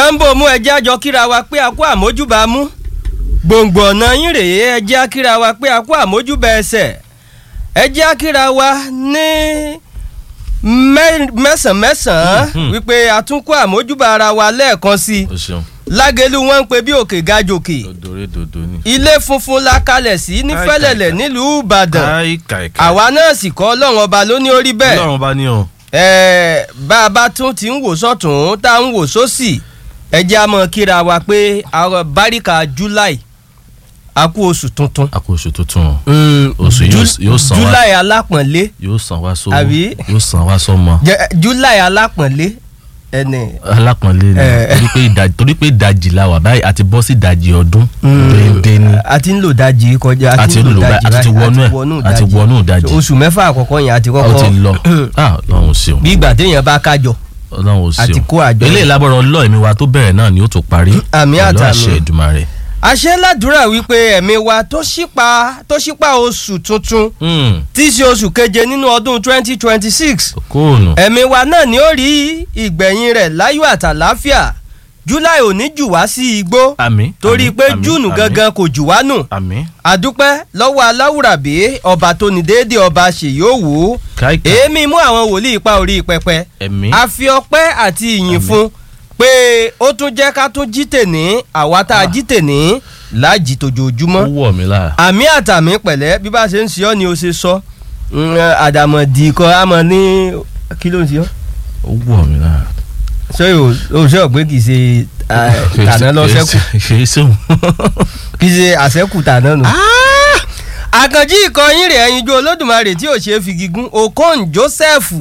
kámbò mú ẹjẹ́ àjọ kíra wa pé a kó àmójúbà mú gbòǹgbò ọ̀nà yín rèé ẹjẹ́ àkíra wa pé a kó àmójúbà ẹsẹ̀ ẹjẹ́ àkíra wa ní mẹ́sàn-án mẹ́sàn-án wípé a tún kó àmójúbà ara wa lẹ́ẹ̀kan sí i o ṣeun lágẹ̀lú wọn ń pe bí òkè ga jòkè òdòrè dòdò ni. ilé funfun la kalẹ̀ sí ní Káì, fẹ́lẹ̀lẹ̀ káì, nílùú ìbàdàn káì káì káì. àwa náà sì kọ́ ọlọ́run ọba ló ní orí bẹ́ẹ̀ ọlọ́run bá ní o. ẹ̀ẹ́ bá a bá tún ti ń wò sọ́tún tá a ń wò sósì ẹ jẹ́ a mọ̀ kíra wa pé àwọn báríkà july a kú oṣù tuntun. a kò oṣù tuntun o oṣù yóò yóò san wá july alápọ̀nlé yóò san wá sówó Àbí? yóò san wá sọmọ Jẹ- july alápọ̀nlé ẹnì. alápọ̀nlé ni Eh. torí pé ìdajì torí pé ìdajì la wà báyìí àti bọ́ sí ìdajì ọdún déédéé ni a ti ń lò dájì kọjá A ti ń lò báyìí, a ti wọnú ẹ̀, a ti wọnú ìdajì. oṣù mẹ́fà àkọ́kọ́ yẹn a ti ó kọ́kọ́ ti lọ ah ọlọ́run ṣeun bí ìgbà téèyàn bá kájọ. ọlọ́run ṣeun àti kó àjọ. eléyìí lábọ̀rọ̀ ọlọ́ ẹ̀mí wa tó bẹ̀rẹ̀ náà ni ó tó parí Àmì pẹ̀lú àtàmì. àṣẹ Èdùmàrè. àṣẹ ládùúrà wípé ẹ̀mí wa tó ṣípa tó ṣípa oṣù tuntun Hmm, tí í ṣe oṣù keje nínú ọdún twenty twenty six kóònù ẹ̀mí wa náà ni ó rí ìgbẹ̀yìn rẹ̀ láyọ̀ àtàláfíà july ò ní jù wá sí igbó àmì torí àmì, pé àmì, júùnù àmì, gangan kò jù wá nù àmì àdúpẹ́ lọ́wọ́ aláwùrábí ọba tó ní déédéé ọba ṣèyí òwú káìkà èémí mú àwọn wòlíì pa orí pẹpẹ ẹ̀mí a fi ọpẹ́ àti ìyìn fún pé ó tún jẹ́ ká tún jí tèní àwa tá a jí tèní láàjì ó tòjòjúmọ́ wọ̀ mí lára àmì àtàmì pẹ̀lẹ́ bí bá ṣe ń ṣe ọ́ ni o ṣe sọ Mm, àdàmọ̀dì kan á mọ ní kí ló ń ṣe ọ́ ó wọ̀ mí lára. ṣé o ò ṣe ọ̀gbẹ́ kì í ṣe ah, tàná lọ ṣẹ́kù kìí sóhun. kì í ṣe àṣẹ́kù tàná nù. àkànjí ìkọyín rẹ̀ ẹyinjú olódùmarè tí ò ṣe é fi gígùn okon joseph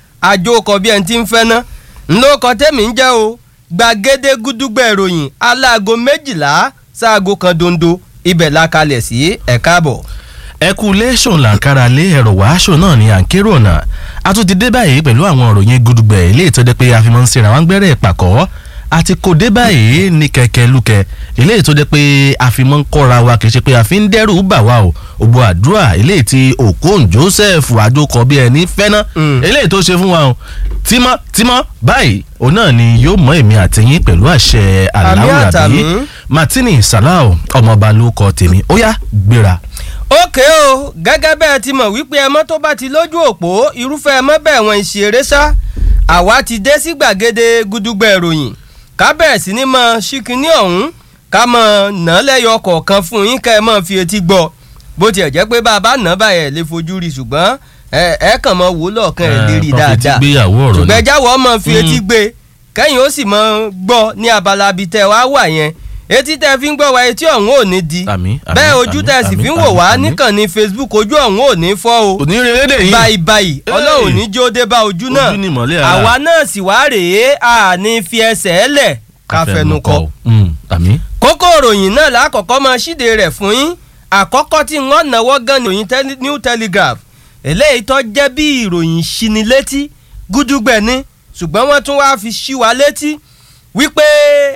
àjòkọ bí ẹni tí ń fẹ́ ná ńlọkọ tẹ́mi ń jẹ́ o gbàgede gúdúgbẹ̀ ìròyìn aláago méjìlá sáago kan dondo ibẹ̀ la kalẹ̀ sí ẹ̀ka àbọ̀. ẹkú lẹ́sùn làǹkàrà lé ẹ̀rọ wàásù náà ní àǹkérò ọ̀nà a tún ti dé báyìí pẹ̀lú àwọn òròyìn gudugbẹ̀ ilé ìtọ́jẹ́ pé a fi máa ń ṣera wọn gbẹ́rẹ́ ìpàkọ́ àti kò dé báyìí ní kẹ̀kẹ́ lúkẹ́ ilé ìtọ́jẹ́ pé a fi máa ń kọ́ra wa kì í ṣe pé a fi ń dẹ́rù bà wá o ògbó àdúrà ilé tí Okon Joseph àjòkọ bí ẹni fẹ́ná Mm. ilé tó ṣe fún wa o tímọ́ tímọ́ báyìí òun náà ni yóò mọ èmi àtẹ̀yìn pẹ̀lú àṣẹ aláwùrábí àtàmì. Martini Salau ọmọọba ló kọ tèmi ó yá gbéra. ókè o gẹ́gẹ́ bẹ́ẹ̀ ti mọ̀ wípé ẹmọ́ tó bá ti lójú òpó irúfẹ́ ẹmọ́ bẹ́ẹ̀ wọ́n ń ṣeré sá àwa ti dé sí gbàgede gudugbẹ̀ ìròyìn ká bẹ̀rẹ̀ sí ní mọ ṣíkíní ọ̀hún ká mọ nà lẹ́yọ kọ̀ọ̀kan fún yín ká ẹ mọ̀ fi etí gbọ́ bó tiẹ̀ jẹ́ pé bá a bá nà báyẹ̀ lè fojú rí ṣùgbọ́n ẹ ẹ kàn mọ wò lọ́ọ̀kan ẹ̀ lè rí Eh, kàn fi etí dáadáa gbéyàwó ọ̀rọ̀ ṣùgbọ́n náà. ẹjáwọ́ ọmọ fi Mm. etí gbé kẹ́yìn ó sì mọ gbọ́ ní abala bíi tẹ́ wá wà yẹn etí tẹ́ fi ń gbọ́ wa etí ọ̀hún ò ní di Àmín, àmín, bẹ́ẹ̀ ojú àmín, tẹ́ sì àmín, fi ń wò wá àmín, àmín. níkànnì Facebook ojú ọ̀hún ò ní fọ́ o onírèlédè yìí báyìí báyìí Hey. ọlọ́run ò ní jó dé bá ojú náà Ojú ni ìmọ́lẹ̀ ara. àwa náà sì wá rèé àní fi ẹsẹ̀ ẹ̀ lẹ̀ ká fẹnu kọ àmì kókó ìròyìn náà lákọ̀ọ́kọ́ máa ṣíde rẹ̀ fún yín àkọ́kọ́ tí wọ́n náwó gan ni òyìn tele- New Telegraph eléyìí tó jẹ́ bí ìròyìn ṣinilétí gúdúgbẹ̀ ni ṣùgbọ́n wọ́n tún wáá fi ṣí wa létí wípé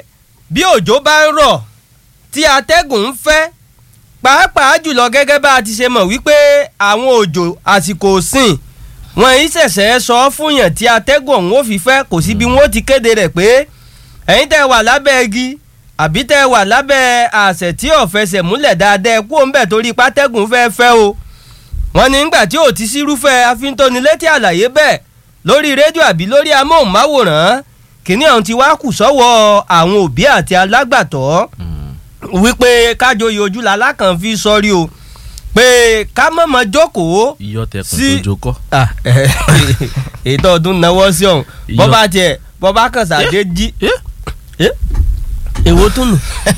bí òjò bá ń rọ̀ tí atẹ́gùn ń fẹ́ pàápàá jùlọ gẹ́gẹ́ bá a ti ṣe mọ̀ wípé àwọn òjò àsìkò òsìn wọn yìí ṣẹ̀ṣẹ̀ sọ fún yàn tí atẹ́gùn ọ̀hún ó fi fẹ́ kò sí bí wọ́n ó ti kéde rẹ̀ pé ẹ̀yin tẹ́ wà lábẹ́ igi àbí tẹ́ wà lábẹ́ àṣẹ tí ò fẹsẹ̀ múlẹ̀ dáadáa ẹ kú òun bẹ̀ torí pátẹ́gùn fẹ́ fẹ́ o wọ́n ní nígbà tí ò ti sírúfẹ́ afíntónilétí àlàyé bẹ́ẹ̀ lórí rédíò àbí lórí amóhùnmáwòrán kìnìún ọ̀hún ti wá kù sọ́wọ́ àwọn òbí àti alágbàtọ́ wípé kájọyè ojú lalákàn fi sọrí o pé ká mọ̀mọ́ jókòó iyọ̀ tẹkùn Sí- tó jókọ́ Ah, ètò ọdún náwó sí ọ̀hún Iyọ̀. bọ́bá tiẹ̀ bọ́bá kan sàdé jí Eh? èwo tún nù.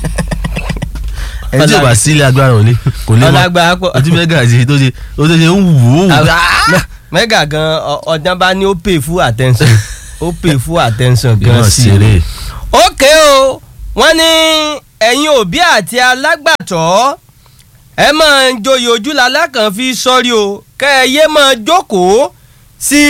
ẹni tí o bá sílé agbára ò lè kò lè mọ ọlágbá pọ̀ ojú mẹ́gà ṣe tó ṣe ó tó ṣe ń wù ó wù Mẹ- mẹ́gà gan ọ- ọ̀dán bá ní ó pay full attention ó pay full attention gan gan sí i. ṣeré ókè o wọ́n ní ẹ̀yin òbí àti alágbàtọ́ ẹ máa ń joyè ojúlá lákàn fi sọ́rí o kẹ́ ẹ yé máa jókòó sí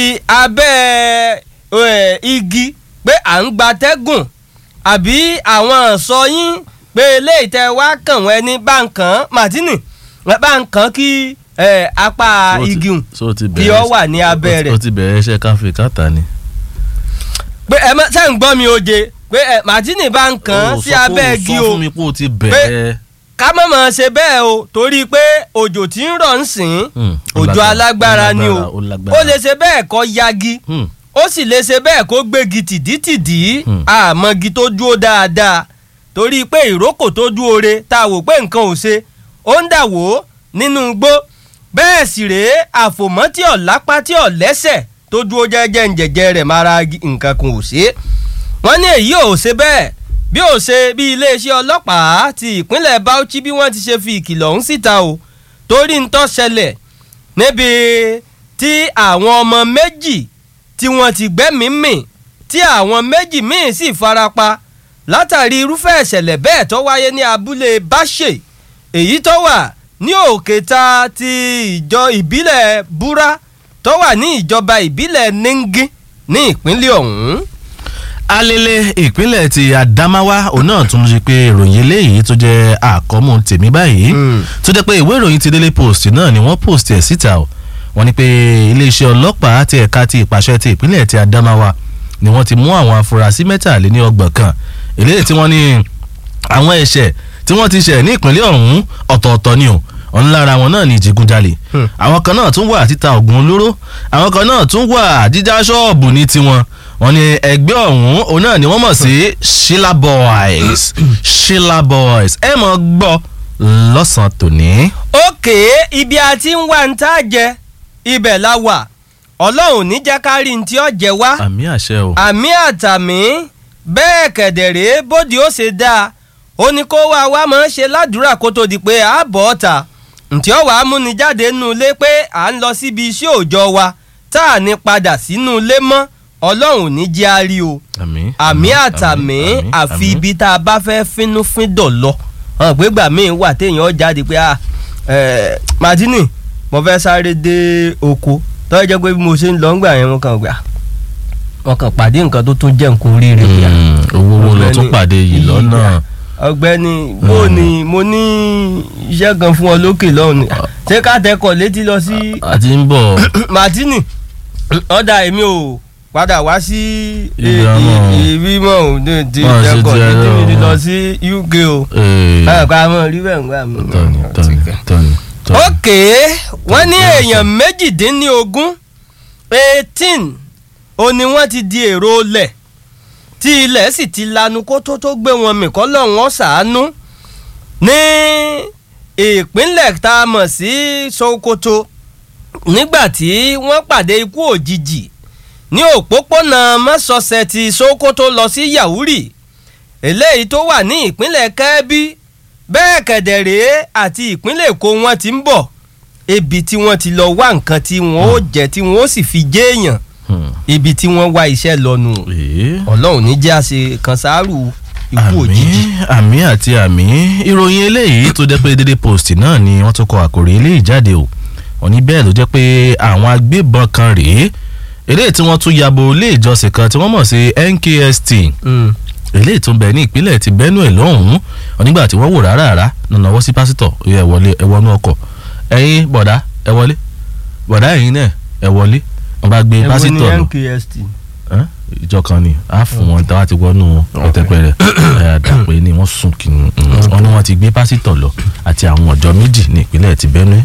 abẹ́ ẹ, igi pé à ń gbatẹ́gùn àbí àwọn sọ yín pé eléyìí tẹ wá kàn wọ́n ẹni bá ń kàn án Martini bá ń kàn án kí ẹ, apá So ti- igi hùn so ti kí bẹ̀rẹ̀ ọ wà ní abẹ́ ó ti- rẹ̀ ó ti bẹ̀rẹ̀ iṣẹ́ káfí káta ni pé ẹ mọ ṣe ń gbọ́ mi oje pé ẹ Martini bá ń kàn án sí abẹ́ igi sọ o fún mi pé o ti bẹ̀rẹ̀. ká má máa ṣe bẹ́ẹ̀ o torí pé òjò tí ń rọ̀ ń sìn Hmm, ó òjò lágbára, alágbára ó ni o lágbára, ó lágbára. ó lè ṣe bẹ́ẹ̀ kó yagi Hmm, ó sì lè ṣe bẹ́ẹ̀ kó gbégi tìdítìdí Hmm. àmọ́gi tó dúró dáadáa torí pé ìrókò tó dúró re tá a wò pé nǹkan ò ṣe ó ń dà wò ó nínú igbó bẹ́ẹ̀ sì rèé àfòmọ́ tí ò lápá tí ò lẹ́sẹ̀ tó dúró jẹ́jẹ́ ń jẹ̀jẹ́ rẹ̀ mara nǹkan kan ò ṣe wọ́n ní èyí ò ṣe bẹ́ẹ̀ bí ó ṣe bí iléeṣẹ́ ọlọ́pàá ti ìpínlẹ̀ Bauchi bí wọ́n ti ṣe fi ìkìlọ̀ ọ̀hún síta o torí ń tó ṣẹlẹ̀ níbi tí àwọn ọmọ méjì tí wọ́n ti gbẹ́mìí mì tí àwọn méjì míì sì farapa látàrí irúfẹ́ ìṣẹ̀lẹ̀ bẹ́ẹ̀ tó wáyé ní abúlé Báṣe èyí tó wà ní òkèta ti ìjọ ìbílẹ̀ Búrá tó wà ní ìjọba ìbílẹ̀ Ningi ní ìpínlẹ̀ ọ̀hún. alele ìpínlẹ̀ ti Adamawa òun náà tún ṣe pé ìròyìn eléyìí tó jẹ́ àkọ́mú tèmi báyìí Mm. tó jẹ́ pé ìwé ìròyìn ti Daily Post náà ni wọ́n post ẹ̀ síta o wọ́n ní pé iléeṣẹ́ ọlọ́pàá ti ẹ̀ka ti ìpàṣẹ ti ìpínlẹ̀ ti Adamawa ni wọ́n ti mú àwọn afurasí mẹ́tàléní ọgbọ̀n kan eléyìí tí wọ́n ní àwọn ẹ̀ṣẹ̀ tí wọ́n ti ṣẹ̀ ní ìpínlẹ̀ ọ̀hún ọ̀tọ̀ọ̀tọ̀ ni o ọ̀n lára wọn náà ní ìjìgúnjalè Hmm. àwọn kan náà tún wà títa ògùn olóró àwọn kan náà tún wà jíjá ṣọ́ọ̀bù ní tiwọn wọ́n ní ẹgbẹ́ ọ̀hún òun náà ni wọ́n mọ̀ sí Sheila Boys Sheila Boys ẹ mọ̀ gbọ́ lọ́sàn-án tòní. òkè ibi a ti ń wá ń tá a jẹ ibẹ̀ la wà ọlọ́run ní jẹ́ ká rí ní tí ó jẹ wá àmì àṣẹ o. àmì àtàmì bẹ́ẹ̀ kẹ̀dẹ̀rẹ́ bóde ó ṣe dáa ó ní kó wá wá máa ń ṣe ládùúrà kó tó di pé a bọ̀ ọ́ ta ntí ó wàá múni jáde nínú ilé pé à ń lọ síbi iṣẹ́ òòjọ́ wa tá à ní padà sínú ilé mọ́ ọlọ́run ní jẹ́ a rí o àmì àmì àtàmì àfi ibi tá a bá fẹ́ fínúfíndọ̀ lọ hàn pé gbà míì wà téèyàn jáde pé ah eh, Martini mo fẹ́ sáré dé oko tó jẹ́ pé bí mo ṣe ń lọ ńgbà yẹn mo kàn gbà wọn kàn pàdé nǹkan tó tún jẹ́ nǹkan oríire gbà. owó wo lọ tún Ọ̀gbẹ́ni pàdé yìí lọ́nà. ọ̀gbẹ́ni bó ni mo ní iṣẹ́ kan fún ọ lókè lọ́hùn ni ṣé ká tẹkọ̀ létí lọ sí àti ń bọ̀ Martini ọ̀dà èmi ò padà wá sí Ibi àmọ́. ibi mọ́ ò ní ti Máa ṣe tẹkọ̀ ti létí mi ti ẹ̀rọ. lọ sí UK o ee, báyọ̀ ká mọ̀ rí bẹ́ẹ̀ ń gbà mí. tọ́ni tọ́ni tọ́ni. tọ́ni. ókè wọ́n ní èèyàn méjìdínlógún eighteen ó ní wọ́n ti di èrò olẹ̀ tí ilẹ̀ sì ti lanu kó tó tó gbé wọn mì kọ́ lọ́wọ́n ṣàánú ní ìpínlẹ̀ tá a mọ̀ sí Sokoto nígbà tí wọ́n pàdé ikú òjijì ní òpópónà mọ́sọ̀ọ̀sẹ̀ ti Sokoto lọ sí Yahuri eléyìí tó wà ní ìpínlẹ̀ Kẹ́bí bẹ́ẹ̀ kẹ̀dẹ̀rẹ́ àti ìpínlẹ̀ Èkó wọn ti ń bọ̀ ibi tí wọ́n ti lọ wá nǹkan tí wọ́n ó jẹ tí wọ́n ó sì fi jéèyàn Hmm. ibi tí wọ́n wá iṣẹ́ lọ́nu Ee. Ọlọ́run ní jẹ́ àṣe kan sáárù ikú òjijì. àmì àti àmì ìròyìn eléyìí tó jẹ́ pé Daily Post náà ni wọ́n tún kọ àkòrí eléyìí jáde o wọ́n ní bẹ́ẹ̀ ló jẹ́ pé àwọn agbébọn kan rèé eléyìí tí wọ́n tún yabo ilé ìjọsìn kan tí wọ́n mọ̀ sí NKST Mm. eléyìí tó ń bẹ ní ìpínlẹ̀ ti Benue lọ́hùn-ún wọ́n nígbà tí wọ́n wò rárá rárá nànà wọ́n sí pásítọ̀ ó yá ẹ wọlé ẹ wọnú ọkọ̀ ẹ̀yin bọ̀dá ẹ wọlé bọ̀dá ẹ̀yin náà ẹ wọlé wọ́n bá gbé Èwo ni pásítọ̀ lọ NKST. Ẹ́n? ìjọ kan ni a fún wọn táwa ti wọnú ọtẹpẹrẹ àdàpẹ ni wọ́n sùn kí wọ́n ní wọ́n ti gbé pásítọ̀ lọ àti àwọn ọjọ́ méjì ní ìpínlẹ̀ ti Benue.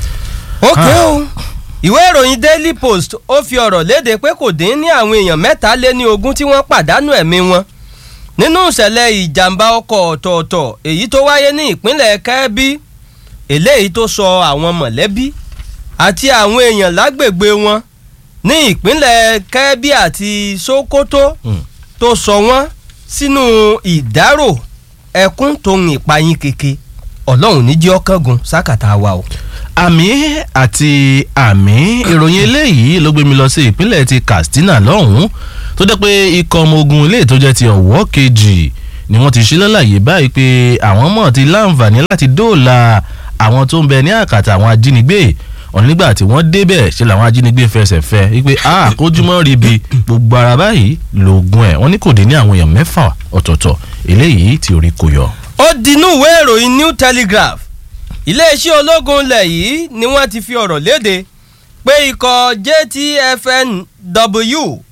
ókè o ìwé ìròyìn Daily Post ó fi ọ̀rọ̀ léde pé kò dín ní àwọn èèyàn mẹ́ta lé ní ogún tí wọ́n pàdánù ẹ̀mí wọn nínú ìṣẹ̀lẹ̀ ìjàmbá ọkọ̀ ọ̀tọ̀ọ̀tọ̀ èyí tó wáyé ní ìpínlẹ̀ Kẹ́bí eléyìí tó sọ àwọn mọ̀lẹ́bí àti àwọn èèyàn lágbègbè wọn ní ìpínlẹ̀ Kẹ́bí àti Sokoto Hmm. tó sọ wọ́n sínú ìdárò ẹkún tó ń ìpayín keke Ọlọ́run ní jẹ́ ọkàngún sákàtà wa o. àmì àti àmì ìròyìn eléyìí ló gbé mi lọ sí ìpínlẹ̀ ti Katsina lọ́hùn-ún tó jẹ́ pé ikọ̀ ọmọ ogun ilé tó jẹ́ ti ọ̀wọ́ kejì ni wọ́n ti ṣí lálàyé báyìí pé àwọn mọ̀ ti láǹfààní láti dóòlà àwọn tó ń bẹ ní àkàtà àwọn ajínigbé ọ̀n nígbà tí wọ́n débẹ̀ ṣe làwọn ajínigbé fẹsẹ̀ fẹ́ wípé a kójúmọ́ ríbi gbogbo ara báyìí lóògùn ẹ̀ wọ́n ní kò dín ní àwọn èèyàn mẹ́fà ọ̀tọ̀ọ̀tọ̀ eléyìí tí orí kò yọ. ó dinú ìwé ìròyìn New Telegraph iléeṣẹ́ ológun ilẹ̀ yìí ni wọ́n ti fi ọ̀rọ̀ léde pé ikọ̀ JTFNW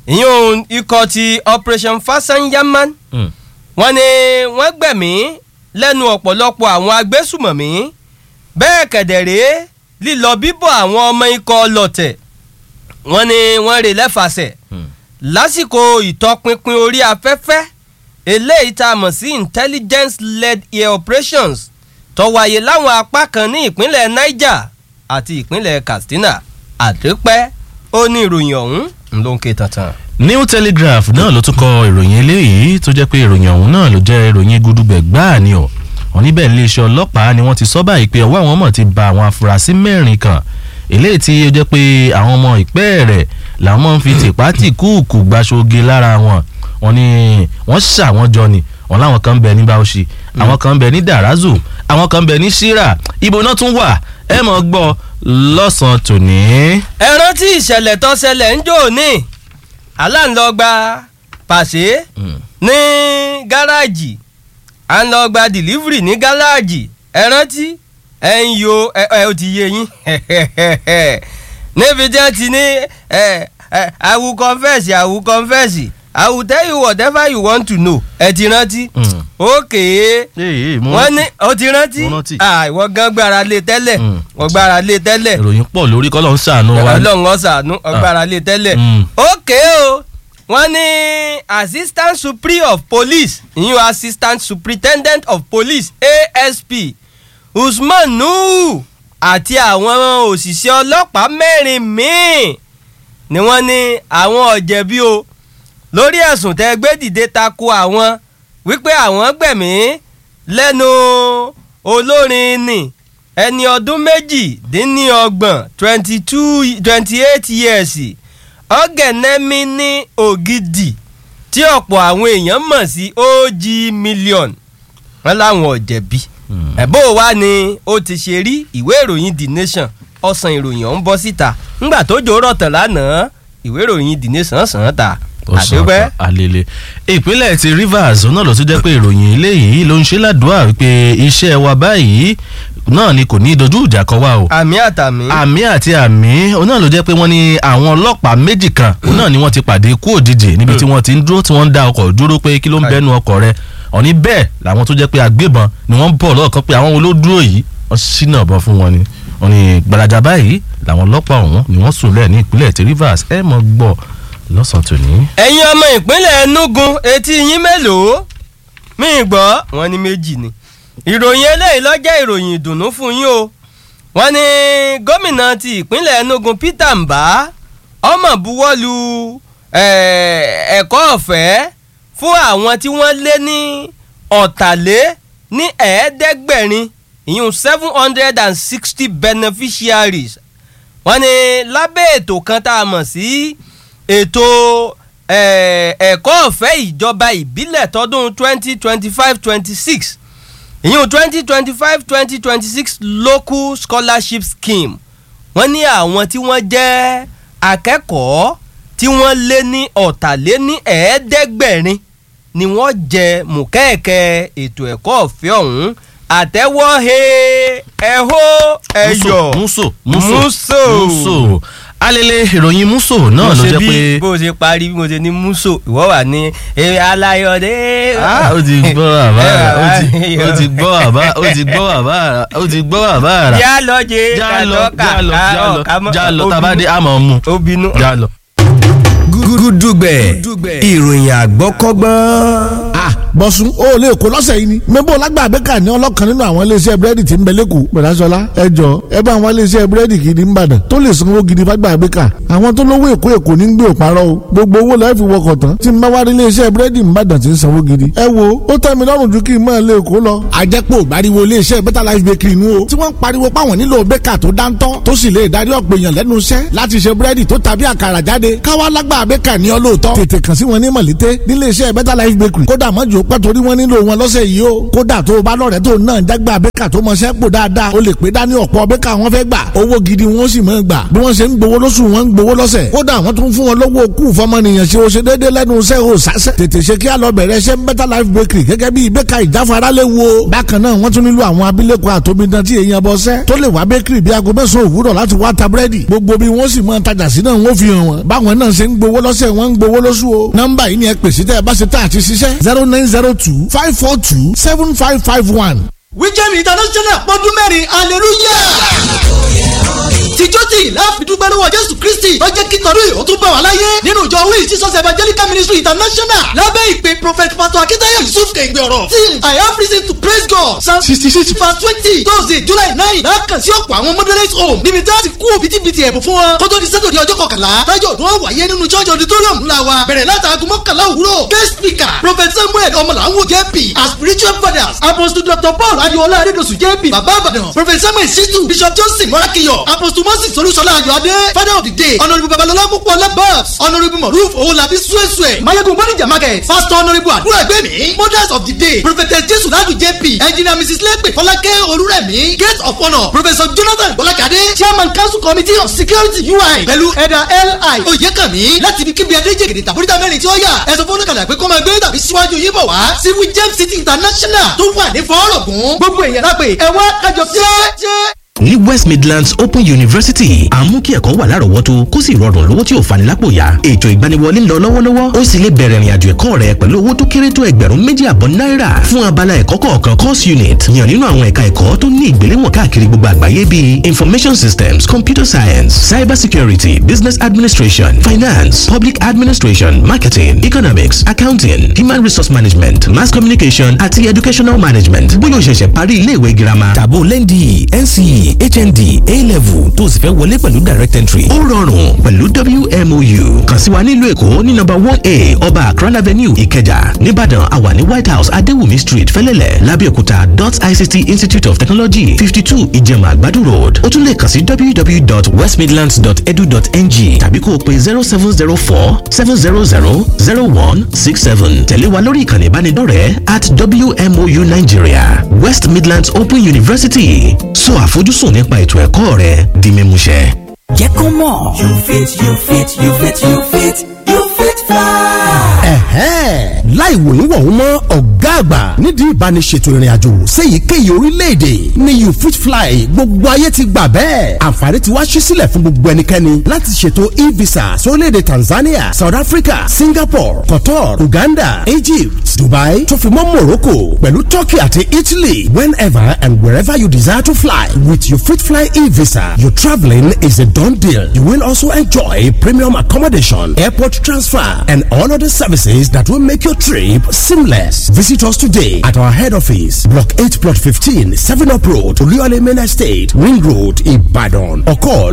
ìyún ikọ̀ ti operation fasanyaman Mm. wọ́n ní wọ́n gbẹ̀mí lẹ́nu ọ̀pọ̀lọpọ̀ àwọn agbésùmọ̀mí bẹ́ẹ̀ kẹ̀dẹ̀rẹ́ lílọ bíbọ̀ àwọn ọmọ ikọ̀ lọ̀tẹ̀ wọ́n ní wọ́n rè lẹ́fàṣẹ̀ Mm. lásìkò ìtọpinpin orí afẹ́fẹ́ eléyìí tá a mọ̀ sí intelligence led air operations tó wáyé láwọn apá kan ní ìpínlẹ̀ niger àti ìpínlẹ̀ katsina àdépẹ́ ó ní ìròyìn ọ̀hún ló ń ké tantan. new telegraph náà ló tún kọ ìròyìn eléyìí tó jẹ́ pé ìròyìn ọ̀hún náà ló jẹ́ ìròyìn gudugbẹ̀ gbáà ni ọ̀ wọ́n níbẹ̀ iléeṣẹ́ ọlọ́pàá ni wọ́n ti sọ báyìí pé ọwọ́ àwọn mọ̀ ti ba àwọn afurasí mẹ́rin kan eléyìí tí ó jẹ́ pé àwọn ọmọ ìpẹ́ rẹ̀ làwọn ń fi tìpátì kúùkù gbaṣoge lára wọn wọ́n ní wọ́n ṣà wọ́n jọ ni wọ́n láwọn kan ń bẹ ní bauchi àwọn kan ń bẹ ní darazu àwọn kan ń bẹ ní shira ibo náà tún wà ẹ mọ̀ gbọ́ lọ́sàn-án tòní. ẹ rántí ìṣẹ̀lẹ̀ tó ṣẹlẹ̀ ń jò ní aláǹlọ́gba pàṣẹ Mm. ní gáràjì à ń lọ gba delivery ní gáràjì ẹ rántí ẹ ń yo ẹ ẹ ó ti yé yín níbi tí wọ́n ti ní ẹ ẹ I will confess I will confess I will tell you whatever you want to know ẹ ti rántí Mm. ókè Ee, mo wọ́n rántí. ní ó ti rántí Mo rántí. Ah, ìwọ gan gbára lé tẹ́lẹ̀ Mm. wọ́n gbára lé tẹ́lẹ̀ ìròyìn pọ̀ lórí kọ́lọ́ ń ṣàánú wa. ọlọ́run ọ̀sánú ọgbàrá lé tẹ́lẹ̀ Mm. ókè o wọ́n ní assistant superior of police ìyún assistant superintendent of police asp usman nuhu àti àwọn òṣìṣẹ́ ọlọ́pàá mẹ́rin míì ni wọ́n ní àwọn ọ̀jẹ̀bí o lórí ẹ̀sùn tẹ́ gbé dìde tako àwọn wípé àwọn gbẹ̀mí lẹ́nu olórin ni ẹni ọdún méjìdínlọ́gbọ̀n twenty two twenty eight years ọ̀gẹ̀nẹ́mí ní ògidì tí ọ̀pọ̀ àwọn èèyàn mọ̀ sí og million wọn láwọn ọ̀jẹ̀bí Mm. ẹ̀bó wa ni ó ti ṣe rí ìwé ìròyìn the nation ọ̀sán ìròyìn ọ̀hún bọ́ síta ńgbà tó jò rọ̀tàn lánàá ìwé ìròyìn the nation sàn án ta ó sọ àdúpẹ́. àlele ìpínlẹ̀ ti rivers náà ló tún jẹ́ pé ìròyìn eléyìí ló ń ṣe ládùúgbà wípé iṣẹ́ wa báyìí náà ni kò ní dojú ìjà kọ wá o àmì àtàmì. àmì àti àmì òun náà ló jẹ́ pé wọ́n ní àwọn ọlọ́pàá méjì kan òun náà ni wọ́n ti pàdé kú òjijì níbi tí wọ́n ti ń dúró tí wọ́n ń da ọkọ̀ dúró pé kí ló ń Káì. bẹ́nu ọkọ̀ rẹ̀ òní bẹ́ẹ̀ làwọn tó jẹ́ pé agbébọn ni wọ́n ń bọ̀ lọ́ọ̀kan pé àwọn wo ló dúró yìí wọ́n ṣínà bọ́ fún wọn ni wọ́n ní gbalaja báyìí làwọn ọlọ́pàá ọ̀hún ni wọ́n sùn lẹ̀ ní ìpínlẹ̀ ti rivers ẹ̀ mọ̀ gbọ́ lọ́sàn-án tòní. ẹ̀yin ọmọ ìpínlẹ̀ enugu etí yín mélòó mí gbọ́ wọn ní méjì ni ìròyìn eléyìí ló jẹ́ ìròyìn ìdùnnú fún yín o wọ́n ní gómìnà ti ìpínlẹ̀ enugu peter mbá ọmọ buwọ́lu eh, ẹ̀kọ́ ọ̀fẹ́ fún àwọn tí wọ́n lé ní ọ̀tàlé ní ẹ̀ẹ́dẹ́gbẹ̀rin ìyún seven hundred and sixty beneficiaries wọ́n ní lábẹ́ ètò kan tá a mọ̀ sí ètò eh, ẹ̀kọ́ ọ̀fẹ́ ìjọba ìbílẹ̀ tọdún twenty twenty five twenty six ìyún twenty twenty five twenty twenty six local scholarship scheme wọ́n ní àwọn tí wọ́n jẹ́ akẹ́kọ̀ọ́ tí wọ́n lé ní ọ̀tàléní ẹ̀ẹ́dẹ́gbẹ̀rin ni wọ́n jẹ mùkẹ́ẹ̀kẹ́ ètò ẹ̀kọ́ ọ̀fẹ́ ọ̀hún àtẹ́wọ́ he ẹ̀hó ẹ̀yọ̀ muso muso Muso. muso alele ìròyìn muso náà ló jẹ́ pé bó ṣe parí bí mo ṣe ní muso ìwọ wà ní eré aláyọdé. Ah, ó ti gbọ́ bàbá rà ó ti- ó ti gbọ́ bàbá ó ti gbọ́ bàbá rà ó ti gbọ́ bàbá rà yá lọ jẹ já lọ kàtọ́kà já lọ já lọ ká mọ́- já lọ ó tabade bínú- àmọ́ mu ó bínú. já lọ. gúdúgbẹ̀ ìròyìn àgbọ́kọ́gbọ́n. Ah, bọ̀sùn o lè kó lọ́sẹ̀ yìí ni. mẹ́bọ̀ lágbàbẹ́kà ní ọlọ́kan nínú àwọn iléeṣẹ́ búrẹ́dì tí ń bẹ lẹ́kọ̀ọ́. bẹ̀rẹ̀sọ̀lá ẹ jọ ẹ bá àwọn iléeṣẹ́ búrẹ́dì gidi ń bàdàn tó lè sanwó gidi fàgbàbẹ́kà. àwọn tó lówó èkó èkó ní gbé òparọ́ o. gbogbo owó lọ́ọ́ fi wọkọ̀ tán tí ń bá wá rí iléeṣẹ́ búrẹ́dì ń bàdàn tí ń sanwó gidi. ẹ wo ó tẹ́ mi lọ́rùn ju kí n máa lè kó lọ. àjẹpọ̀ ìgbàriwo iléeṣẹ́ better life bakery inú o. tí wọ́n ń pariwo páwọn nílò bẹ́kà tó dáńtọ́ tó sì lè darí ọ̀pọ̀ èèyàn lẹ́nu iṣẹ́ láti ṣe búrẹ́dì tó tàbí àkàrà jáde káwá lágbà bẹ́kà ní ọlọ́ọ̀tọ́. tètè kàn sí wọn ní mọ̀lété nílé iṣẹ́ better life bakery kódà mọ́jú dúpẹ́ torí wọ́n nílò wọn lọ́sẹ̀ yìí o kódà tó o bá lọ́rẹ̀ẹ́ tó náà jágbá bẹ́kà tó mọṣẹ́ pò dáadáa o lè pé dání ọ̀pọ̀ bẹ́kà wọn fẹ́ gbà owó gidi wọn sì máa gbà bí wọ́n ṣe ń gbowó lóṣù wọn ń gbowó lọ́sẹ̀ kódà wọ́n tún fún wọn lówó kú fọmọnìyàn ṣe o ṣe déédéé lẹ́nu iṣẹ́ o sásẹ̀ tètè ṣe kí á lọ bẹ̀rẹ̀ ṣe better life bakery gẹ́gẹ́ bí bẹ́kà ìjáfara lè wo bákan náà wọ́n tún nílò àwọn abilékọ àtòmídán tí èèyàn bọ́ sẹ́ tó lè wá bakery bí aago mẹ́sàn-án òwúrọ̀ láti wá ta búrẹ́dì gbogbo bí wọ́n sì máa tajà sí náà wọ́n fi hàn wọ́n báwọn náà ṣe ń gbowó lọ́sẹ̀ wọ́n ń gbowó lóṣù o nọ́mbà yìí ni ẹ pèsè tẹ́ ẹ bá ṣe tá àti ṣiṣẹ́ zero nine zero two five four two seven five five one. wíjẹ́mi international pọ́dún mẹ́rin hallelujah tìjọ́tì láàfidúgbẹ́ lọ́wọ́ jésù kristi tó jẹ́ kí tọ́lú ìhó tún bá wà láyé nínú ìjọ wíì jesus evangelical ministry international lábẹ́ ìpè prophet pastor akitayo yusuf kẹ̀gbẹ́ ọ̀rọ̀ till i have reason to praise god psalm sixty six verse twenty thursday july nine lákàn sí ọ̀pọ̀ àwọn moderate home níbi tí a ti kú òbítíbitì ẹ̀bùn fún wọn kó tó di sátọ̀dẹ̀ ọjọ́ kọkànlá tájọ́ ọdún wọn wáyé nínú church auditorium ńlá wa bẹ̀rẹ̀ látàgùn mọ́kànlá òwúrọ̀ guest speaker prophet samuel ọmọlàwọ̀ jp as spiritual fathers apostle dr paul adiola adedosu jp baba abadan prophet samuel situ bishop johnson morakiyo apostle moses olúṣọlá ayọ̀adé father of the day honourable babalọlá púpọ̀ labas honourable moruf owolabi suesue mayegun bonija market pastor honourable àdúrà ẹgbẹ́mi mothers of the day prophetess jesu ladu jp engineer mrs lepe fọlákẹ́ olúrẹ̀mí gate of honour professor jonathan bọ́lákadé chairman council committee of security ui pẹ̀lú ẹ̀dà li oyèkànmí láti ibi kíbi adéjègèdè tàbóríta mẹ́rin tí ó yà ẹ̀sọ́ fọ́nùkàlà pé kó máa gbé tàbí síwájú yín bọ̀ wá sí james city international tó wà ní fọ́ọ̀rọ̀gùn gbogbo èèyàn lápè ẹ̀wọ́n kájọ jẹ́ ní west midlands open university à ń mú kí ẹ̀kọ́ wà lárọ̀ọ́wọ́tó kó sì rọrùn lówó tí ò fani lápò ya ètò ìgbaniwọlé ń lọ lọ́wọ́lọ́wọ́ ó sì lè bẹ̀rẹ̀ ìrìnàjò ẹ̀kọ́ rẹ pẹ̀lú owó tó kéré tó ẹgbẹ̀rún méjì àbọ̀ náírà fún abala ẹ̀kọ́ kọ̀ọ̀kan course unit yàn nínú àwọn ẹ̀ka ẹ̀kọ́ tó ní ìgbéléwọ̀n káàkiri gbogbo àgbáyé bíi information systems computer science cyber security business administration finance public administration marketing economics accounting human resource management mass communication àti educational management bóyá o ṣẹ̀ṣẹ̀ parí iléèwé girama tàbó lẹ́ndì nce hnd a-level tó o sì fẹ́ wọlé pẹ̀lú direct entry. ó rọrùn pẹ̀lú wmou kàn sí wa nílùú èkó ní nọ́mbà one a ọba akran avenue ìkẹjà nìbàdàn àwa ní white house adéwùmí street fẹ́lẹ́lẹ̀ lábẹ́òkúta dot ict institute of technology fifty two ìjẹ̀mà àgbàdo road ó tún lè kàn sí www.westmidlands.edu.ng tàbí kó o pe zero seven zero four seven zero zero zero one six seven tẹ̀lé wa lórí ìkànnì ìbánidọ́rẹ̀ẹ́ at wmou nigeria west midlands open university sọ àfojúsùn nípa ètò ẹ̀kọ́ rẹ di mímúṣẹ. jẹ́ kó mọ̀. you fit you fit you fit you fit you fit fly. ẹ̀hẹ́n láì wòyún wọ̀hún mọ́ ọ̀gá àgbà nídìí ìbániṣètò ìrìn àjò séyìíkéyìí orílẹ̀-èdè ní you fit fly gbogbo ayé ti gbà bẹ́ẹ̀ àǹfààní ti wá ṣí sílẹ̀ fún gbogbo ẹnikẹ́ni láti ṣètò e-visa sórílẹ̀-èdè Tanzania South Africa Singapore Qatar Uganda Egypt Dubai tó fi mọ́ Morocco pẹ̀lú Turkey àti Italy whenever and wherever you desire to fly with you fit fly e-visa your travelling is a done deal you will also enjoy premium accommodation airport transfer and all other services that will make your trip seamless. Visit us today at our head office, Block 8, Plot 15, 7 Up Road, Oluyole Main Estate, Ring Road, Ibadan. Or call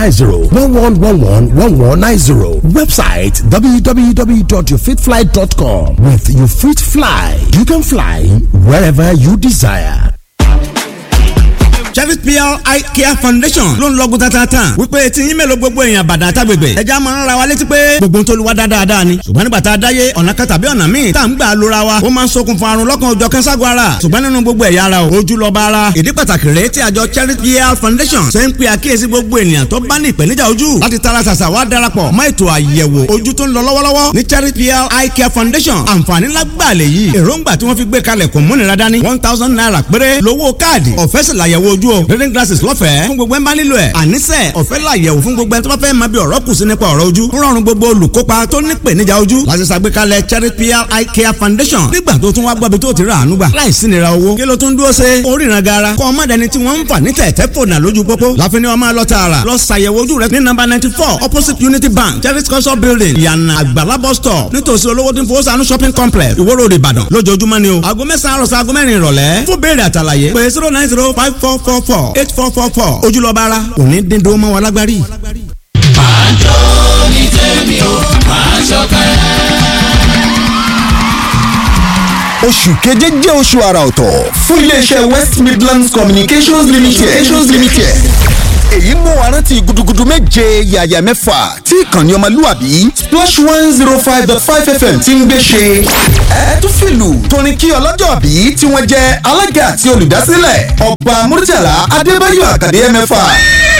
090-1111-1190. Website www.yourfitfly.com. With You Fit Fly, you can fly wherever you desire. Cherry PR Eye Care Foundation ló ń lọ́gùn tatatan wípé tí yín mélòó gbogbo èèyàn bàdà àtàgbègbè ẹja máa ń ra wa létí pé gbogbo ń tolúwa dáadáa ni ṣùgbọ́n nígbà tá a dáyé ọ̀nà kan tàbí ọ̀nà míì tá à ń gbà lóra wa ó máa ń ṣokùnfà àrùn lọ́kàn ọjọ́ kẹ́ńságun ara ṣùgbọ́n nínú gbogbo ẹ̀yà ara o ojú lọ́ba ara ìdí pàtàkì rèé tí àjọ Cherry PR Foundation ṣe ń pe àkíyèsí gbogbo ènìyàn tó bá ní ìpèníjà ojú láti tara ṣàṣà wá darapọ̀ mọ́ ètò àyẹ̀wò ojú tó ń lọ lọ́wọ́lọ́wọ́ ní Cherry PR Eye Care Foundation àǹfààní lágbàlẹ̀ yìí èròǹgbà tí wọ́n fi gbé kalẹ̀ kò múnira dání one thousand naira péré lówó káàdì ọ̀fẹ́ sì làyẹ̀wò ojú o reading glasses lọ́fẹ̀ẹ́ fún gbogbo ẹ̀ ń bá nílò ẹ̀ àníṣe ọ̀fẹ́ làyẹ̀wò fún gbogbo ẹ̀ tó bá fẹ́ máa bí ọ̀rọ̀ kù sí nípa ọ̀rọ̀ ojú rọrùn gbogbo olùkópa tó ní ìpèníjà ojú láti ṣàgbékalẹ̀ Cherry PR Eye Care Foundation nígbà tó tún wá gbọ́bi tó ti rà àánú gbà láìsí nira owó kí ló tún dúró ṣe oríran gara kọ́ ọmọ dẹni tí wọ́n ń fà ní tẹ̀tẹ̀ fònà lójú pópó láfin ni wọ́n máa lọ tààrà lọ ṣàyẹ̀wò ojú rẹ ní nọ́mbà ninety four opposite Unity Bank Cherry culture building ìyànà àgbàlá bus stop nítòsí olówó tí ń fowó sànú shopping complex Ìwó Road Ìbàdàn lójoojúmọ́ ni o aago mẹ́sàn-án àròsọ aago mẹ́rin ìrọ̀lẹ́ fún béèrè àtàlàyé pé zero nine zero five four four four eight four four four ojúlọ́ba ara òní dín dó mọ́ wa lágbárí. máa jó ní tèmi o máa ṣọ̀kẹ́ oṣù keje jẹ́ oṣù àrà ọ̀tọ̀ fún iléeṣẹ́ west midlands communications limited. Communications limited. èyí mú wa rántí gudugudu méje yàyà mẹ́fà tí ìkànnì ọmọlúwàbí splash one zero five dot five fm ti ń gbé ṣe. ẹ tún fìlù torin kí ọlọ́jọ́ bí tí wọ́n jẹ́ alága àti olùdásílẹ̀ ọba murtala adébáyọ̀ àkàdé mẹ́fà